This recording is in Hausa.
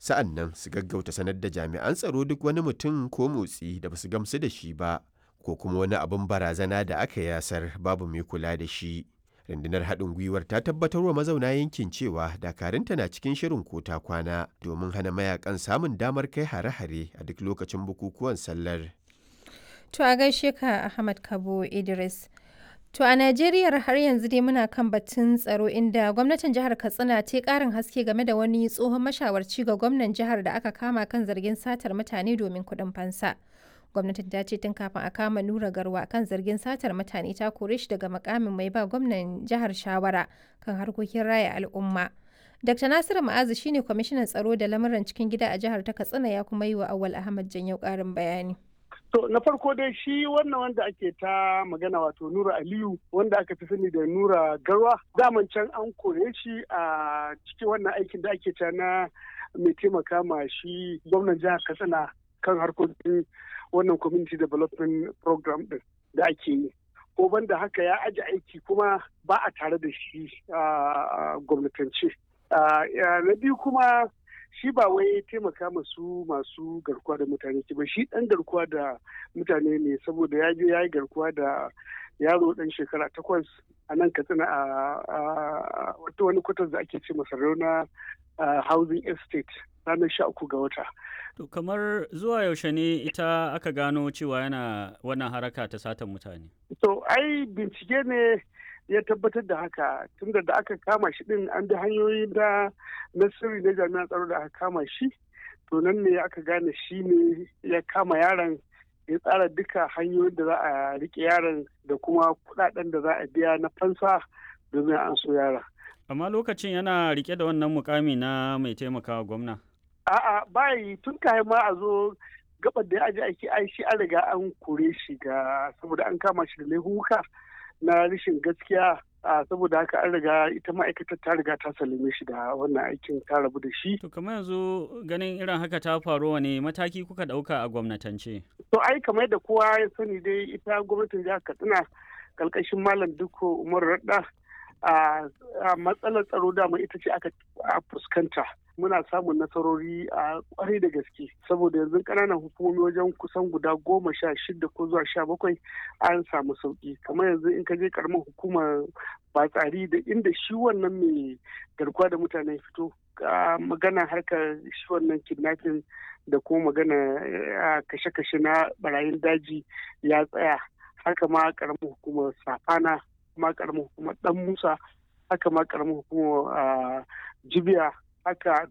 sa'an nan su gaggauta sanar da jami'an tsaro duk wani mutum ko motsi da ba su gamsu da shi ba ko kuma wani abin barazana da aka yasar babu mai kula da shi. rundunar haɗin gwiwar ta tabbatar wa mazauna yankin cewa dakarunta na cikin shirin ko ta kwana domin hana mayakan samun damar kai hare-hare a duk lokacin bukukuwan sallar. To a gaishe ka Ahmad Kabo Idris. To a Najeriya har yanzu dai muna kan batun tsaro inda gwamnatin jihar Katsina ta karin haske game da wani tsohon mashawarci ga gwamnan jihar da aka kama kan zargin satar mutane domin kuɗin fansa. gwamnatin ta ce tun kafin a kama nura garwa kan zargin satar mutane ta kore shi daga makamin mai ba gwamnan jihar shawara kan harkokin raya al'umma dr nasiru ma'azu shine kwamishinan tsaro da lamuran cikin gida a jihar ta katsina ya kuma yi wa awal ahmad janyau karin bayani To na farko dai shi wannan wanda ake ta magana wato Nura Aliyu wanda aka fi sani da Nura Garwa daman can an kore shi a cikin wannan aikin da ake ta na mai taimaka ma shi gwamnan jihar Katsina kan harkokin wannan community development program din da ake yi ko banda haka ya aji aiki kuma ba a tare da shi a gwamnatance na biyu kuma shi ba wai taimaka masu masu garkuwa da mutane ba shi dan garkuwa da mutane ne saboda ya je ya yi garkuwa da yaro dan shekara takwas a nan katsina a wata wani kwatar da ake ce masa rauna housing estate ranar sha uku ga wata To kamar zuwa yaushe ne ita aka gano cewa yana wannan haraka ta satan mutane? To ai bincike ne ya tabbatar da haka tunda da aka kama shi din an bi hanyoyi da na sirri na jami'an tsaro da aka kama shi to nan ne aka gane shi ne ya kama yaron ya tsara duka hanyoyin da za a rike yaron da kuma kudaden da za a biya na fansa domin an so yaron. Amma lokacin yana rike da wannan mukami na mai taimakawa gwamna. A'a bayi tun kayan ma a zo gabar da ya aji aiki ai shi an riga an kore shi ga saboda an kama shi da laifuka na rashin gaskiya a saboda haka an riga ita ma'aikatar ta riga ta salime shi da wannan aikin ta rabu da shi. To kamar yanzu ganin irin haka ta faru wane mataki kuka ɗauka a gwamnatance? To ai kamar da kowa ya sani dai ita gwamnatin jihar Katsina kalkashin Malam Dukko Umar Radda a matsalar tsaro dama ita ce aka fuskanta. muna samun nasarori a kwarai da gaske saboda yanzu ƙananan hukumomi wajen kusan guda goma sha shida ko zuwa sha bakwai an samu sauki kamar yanzu in ka je karamar hukumar batsari da inda shi wannan mai garkuwa da mutane fito magana harkar shi wannan kidnapping da kuma magana kashe-kashe na barayin daji ya tsaya haka ma karamar hukumar safana ma karamar hukumar dan musa haka ma karamar hukumar jibiya haka